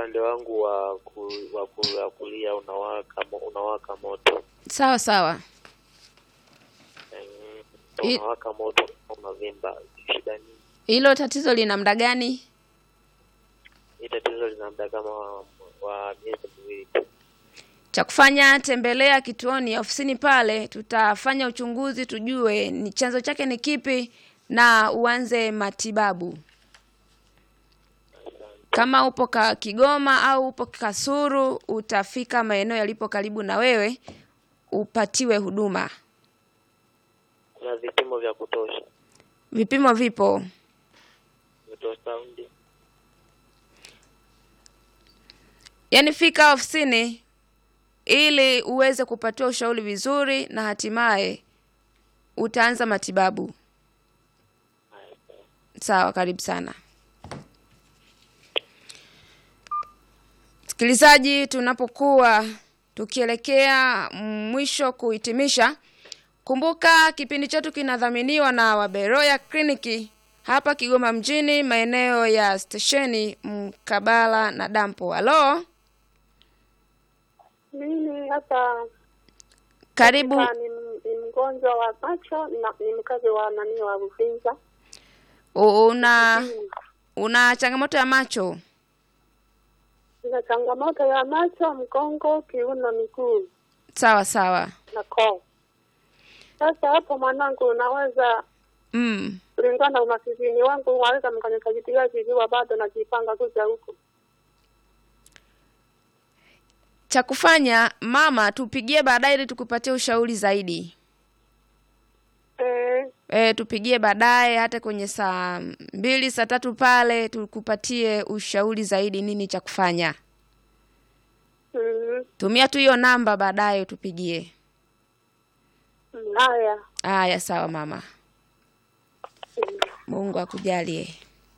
upande wangu wa ku, wa ku, wa kulia unawaka mo- unawaka moto Sawa sawa. Mm, I- unawaka moto unavimba. Shida nini? Hilo tatizo lina muda gani? Hii tatizo lina muda kama wa, wa miezi miwili tu. Cha kufanya, tembelea kituoni, ofisini pale, tutafanya uchunguzi tujue ni chanzo chake ni kipi na uanze matibabu. Kama upo ka Kigoma au upo Kasuru, utafika maeneo yalipo karibu na wewe upatiwe huduma. Kuna vipimo vya kutosha, Vipimo vipo. ultrasound. Yaani fika ofisini ili uweze kupatiwa ushauri vizuri na hatimaye utaanza matibabu. Sawa, karibu sana. Msikilizaji, tunapokuwa tukielekea mwisho kuhitimisha, kumbuka kipindi chetu kinadhaminiwa na Waberoya Kliniki hapa Kigoma mjini, maeneo ya stesheni mkabala na dampo. Halo, Mimi hapa karibu. ka- ni, ni mgonjwa wa macho na ni mkazi wa nani wa Uvinza. Una una changamoto ya macho? Nina changamoto ya macho, mgongo, kiuno, miguu Sawa sawa. na koo. Sasa hapo mwanangu, unaweza Mm. kulingana na umasikini wangu, unaweza mkanisaidia kijiwa, bado najipanga kuja huku. Cha kufanya mama, tupigie baadaye ili tukupatie ushauri zaidi. Eh, E, tupigie baadaye hata kwenye saa mbili saa tatu pale tukupatie ushauri zaidi nini cha kufanya. mm, Tumia tu hiyo namba baadaye tupigie. mm, haya Haya, sawa mama. mm. Mungu akujalie.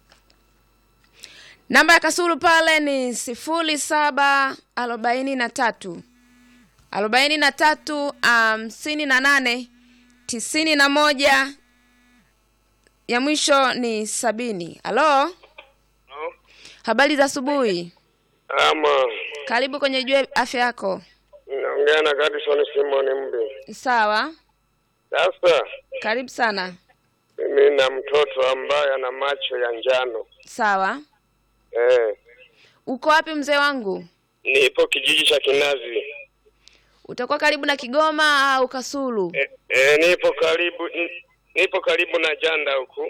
Namba ya Kasulu pale ni sifuri saba arobaini na tatu arobaini na tatu hamsini na nane tisini na moja ya mwisho ni sabini. Halo, habari za asubuhi. Ama Karibu kwenye Jua Afya Yako. naongea na Gadison Simon Mbi. Sawa, Sasa karibu sana. mimi na mtoto ambaye ana macho ya njano Sawa, eh, uko wapi mzee wangu? nipo kijiji cha Kinazi Utakuwa karibu na Kigoma au Kasulu? eh, eh, nipo karibu ni- nipo karibu na Janda huku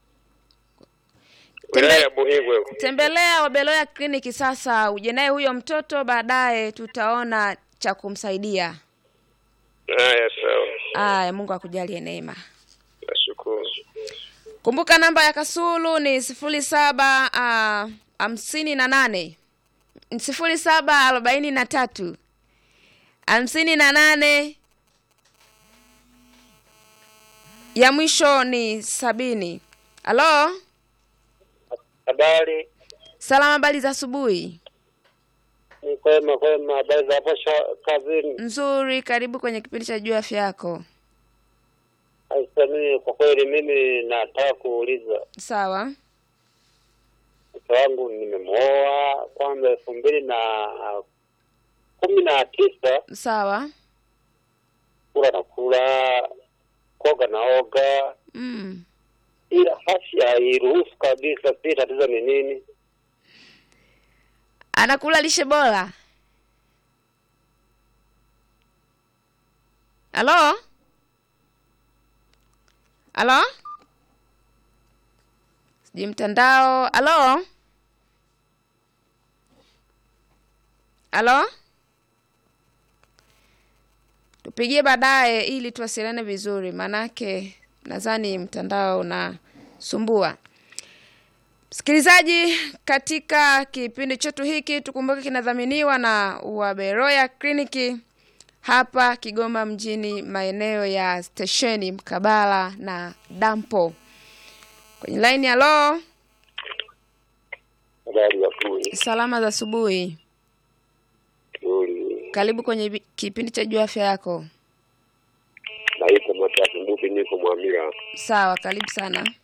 wilaya ya Buhigwe huku. Tembelea Wabeloya kliniki sasa, uje naye huyo mtoto, baadaye tutaona cha kumsaidia. Haya, sawa, Aya, Mungu akujalie neema. nashukuru. Kumbuka namba ya Kasulu ni sifuri saba ah, hamsini na nane sifuri saba arobaini na tatu hamsini na nane ya mwisho ni sabini. Halo, Habari salama, habari za asubuhi. ni kwema kwema, habari za hapo sha- kazini? Nzuri, karibu kwenye kipindi cha Jua Afya Yako. Sasa mimi kwa kweli, mimi nataka kuuliza Sawa. mke wangu nimemwoa kwanza elfu mbili na kumi na tisa Sawa. kula na kula koga na oga, Mm. ila afya hairuhusu kabisa. Si tatizo ni nini? Anakula lishe bora. Halo? Halo? Sijui mtandao. Halo? Halo? Tupigie baadaye ili tuwasiliane vizuri, manake nadhani mtandao unasumbua. Msikilizaji, katika kipindi chetu hiki tukumbuke kinadhaminiwa na Waberoya Kliniki hapa Kigoma mjini, maeneo ya stesheni mkabala na dampo. Kwenye laini ya lo, Habari ya kuli salama za asubuhi. nzuri, Karibu kwenye vi- kipindi cha Jua Afya Yako. naitwa Matatu Mbupi, niko Mwamira. Sawa, karibu sana.